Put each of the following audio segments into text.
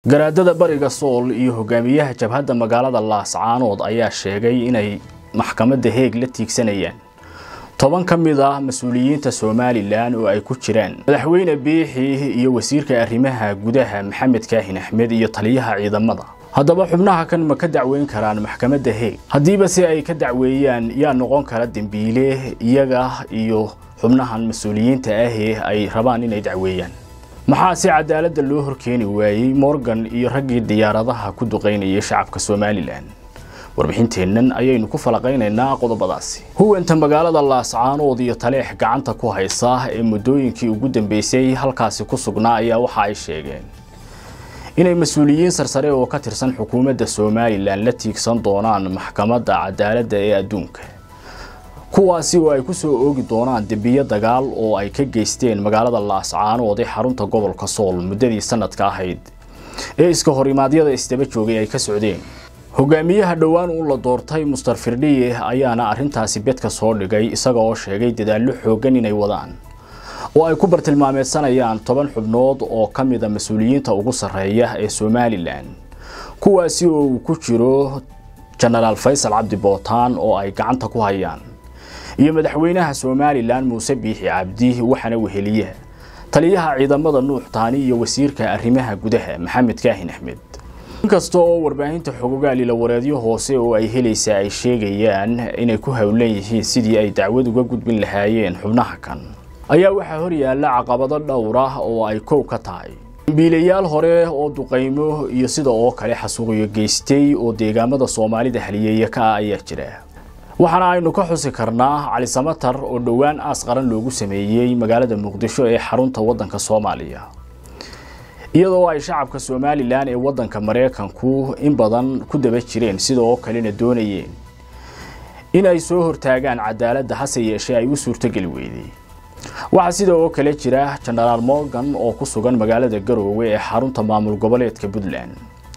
garaadada bariga sool iyo hogaamiyaha jabhadda magaalada laascaanood ayaa sheegay inay maxkamadda heeg la tiigsanayaan toban ka mid ah mas-uuliyiinta somalilan oo ay ku jiraan madaxweyne biixi iyo wasiirka arrimaha gudaha maxamed kaahin axmed iyo taliyaha ciidamada haddaba xubnaha kan ma ka dacweyn karaan maxkamadda heeg haddiiba si ay ka dacweeyaan yaa noqon kara dembiile iyaga iyo xubnahan mas-uuliyiinta ahee ay rabaan inay dacweeyaan maxaa si cadaaladda loo horkeeni waayey morgan iyo raggii diyaaradaha ku duqaynayay shacabka somalilan warbixinteennan ayaynu ku falaqaynaynaa qodobadaasi huwanta magaalada laascaanood iyo taleex gacanta ku haysa ee muddooyinkii ugu dambeysay halkaasi ku sugnaa ayaa waxa ay sheegeen inay mas-uuliyiin sarsare oo ka tirsan xukuumadda somalilan la tiigsan doonaan maxkamadda cadaaladda ee adduunka kuwaasi oo ay ku soo oogi doonaan dembiyo dagaal oo ay ka geysteen magaalada laascaanood ee xarunta gobolka sool muddadii sanadka ahayd ee iska horimaadyada isdaba joogay ay ka socdeen hogaamiyaha dhowaan uu la doortay muster firdhiye ayaana arrintaasi bedka soo dhigay isaga oo sheegay dadaallo xooggan inay wadaan oo ay ku bartilmaameedsanayaan toban xubnood oo ka mida mas-uuliyiinta ugu sarreeya ee somalilan kuwaasi oo uu ku jiro jenaraal faysal cabdi bootaan oo ay gacanta ku hayaan iyo madaxweynaha somalilan muuse biixi cabdi waxaana weheliya taliyaha ciidamada nuux taani iyo wasiirka arrimaha gudaha maxamed kaahin axmed inkasta oo warbaahinta xogogaal ila wareedyo hoose oo ay helaysaa ay sheegayaan inay ku howlan yihiin sidii ay dacwad uga gudbin lahaayeen xubnaha kan ayaa waxaa hor yaalla caqabado dhowr ah oo ay kow ka tahay dambiilayaal hore oo duqaymo iyo sida oo kale xasuuqiyo geystay oo deegaamada soomaalida haliyeeya ka ah ayaa jira waxaana aynu ka xusi karnaa cali samatar oo dhowaan aas qaran loogu sameeyey magaalada muqdisho ee xarunta waddanka soomaaliya iyadoo ay shacabka somalilan ee waddanka maraykanku in badan ku daba jireen sidoo kalena doonayeen inay soo hortaagaan cadaaladda hase yeeshee ay u suurtogeli weyday waxaa sida oo kale jira jenaraal morgan oo ku sugan magaalada garoowe ee xarunta maamul goboleedka puntland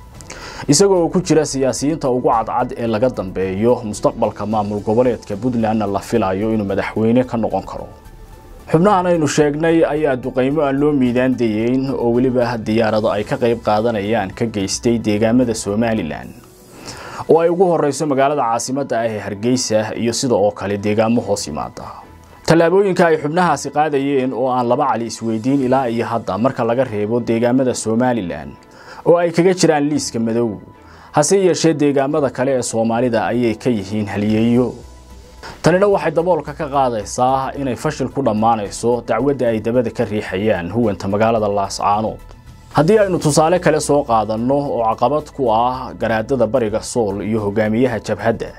isagoo ku jira siyaasiyiinta ugu cadcad ee laga dambeeyo mustaqbalka maamul goboleedka puntlandna la filayo inuu madaxweyne ka noqon karo xubnahan aynu sheegnay ayaa duqaymo aan loo miidaan dayeyn oo weliba diyaarado ay ka qayb qaadanayaan ka geystay deegaamada somalilan oo ay ugu horeyso magaalada caasimadda ah ee hargeysa iyo sida oo kale deegaamo hoos yimaada tallaabooyinka ay xubnahaasi qaadayeen oo aan laba cali isweydiin ilaa iyo hadda marka laga reebo deegaamada somalilan oo ay kaga jiraan liiska madow hase yeeshee deegaamada kale ee soomaalida ayay ka yihiin haliyeeyo tanina waxay daboolka ka qaadaysaa inay fashil ku dhammaanayso dacwadda ay dabada ka riixayaan huwanta magaalada laascaanood haddii aynu tusaale kale soo qaadanno oo caqabad ku ah garaadada bariga sool iyo hogaamiyaha jabhadda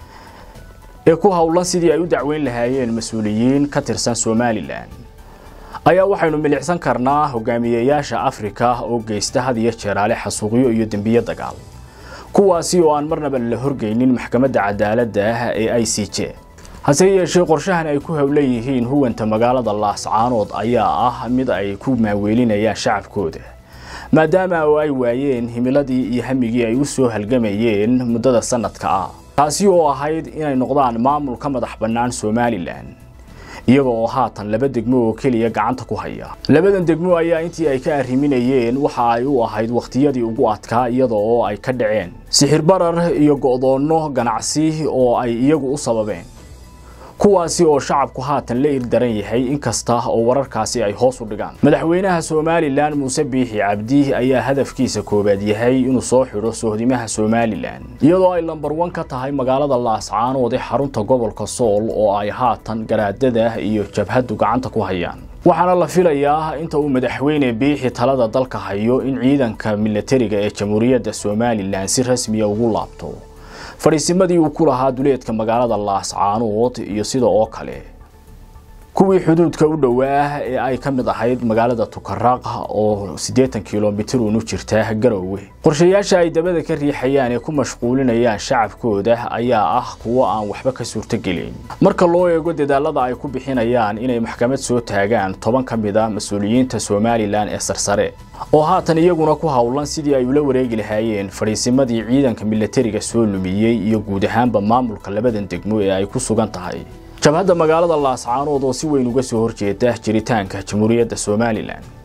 ee ku howlan sidii ay u dacweyn lahaayeen mas-uuliyiin ka tirsan somalilan ayaa waxaynu milicsan karnaa hogaamiyeyaasha afrika oo geysta had iyo jeeraale xasuuqyo iyo dembiyo dagaal kuwaasi oo aan marnaba la horgeynin maxkamadda cadaaladda ee i c j hase yeeshee qorshahan ay ku howlan yihiin huwanta magaalada laascaanood ayaa ah mid ay ku maaweelinayaan shacabkooda maadaama oo ay waayeen himiladii iyo hamigii ay u soo halgamayeen muddada sanadka ah taasi oo ahayd inay noqdaan maamul ka madax bannaan somalilan iyaga oo haatan laba degmo oo keliya gacanta ku haya labadan degmo ayaa intii ay ka arriminayeen waxa ay u ahayd wakhtiyadii ugu adkaa iyada oo ay ka dhaceen sixir barar iyo go'doonno ganacsi oo ay iyagu u sababeen kuwaasi oo shacabku haatan la ildaran yahay inkasta oo wararkaasi ay hoos u dhigaan madaxweynaha somalilan muuse biixi cabdi ayaa hadafkiisa koowaad yahay inuu soo xidho sohdimaha somalilan iyadoo ay lambar wan ka tahay magaalada laascaanood ee xarunta gobolka sool oo ay haatan garaadada iyo jabhaddu gacanta ku hayaan waxaana la filayaa inta uu madaxweyne biixi talada dalka hayo in ciidanka milatariga ee jamhuuriyadda somalilan si rasmiya ugu laabto fadhiisimadii uu ku lahaa duleedka magaalada laascaanood iyo sida oo kale kuwii xuduudka u dhowaa ee ay ka mid ahayd magaalada tukaraq oo siddeetan kilomitir uunu jirta garoowe qorshayaasha ay dabada ka riixayaan ee ku mashquulinayaan shacabkooda ayaa ah kuwo aan waxba ka suurtogelin marka loo eego dadaalada ay ku bixinayaan inay maxkamad soo taagaan toban ka mid a mas-uuliyiinta somalilan ee sarsare oo haatan iyaguna ku howlan sidii ay ula wareegi lahaayeen fadhiisimadii ciidanka milatariga soo lumiyey iyo guud ahaanba maamulka labadan degmo ee ay ku sugan tahay jabhadda magaalada laascaanood oo si weyn uga soo horjeeda jiritaanka jamhuuriyadda somalilan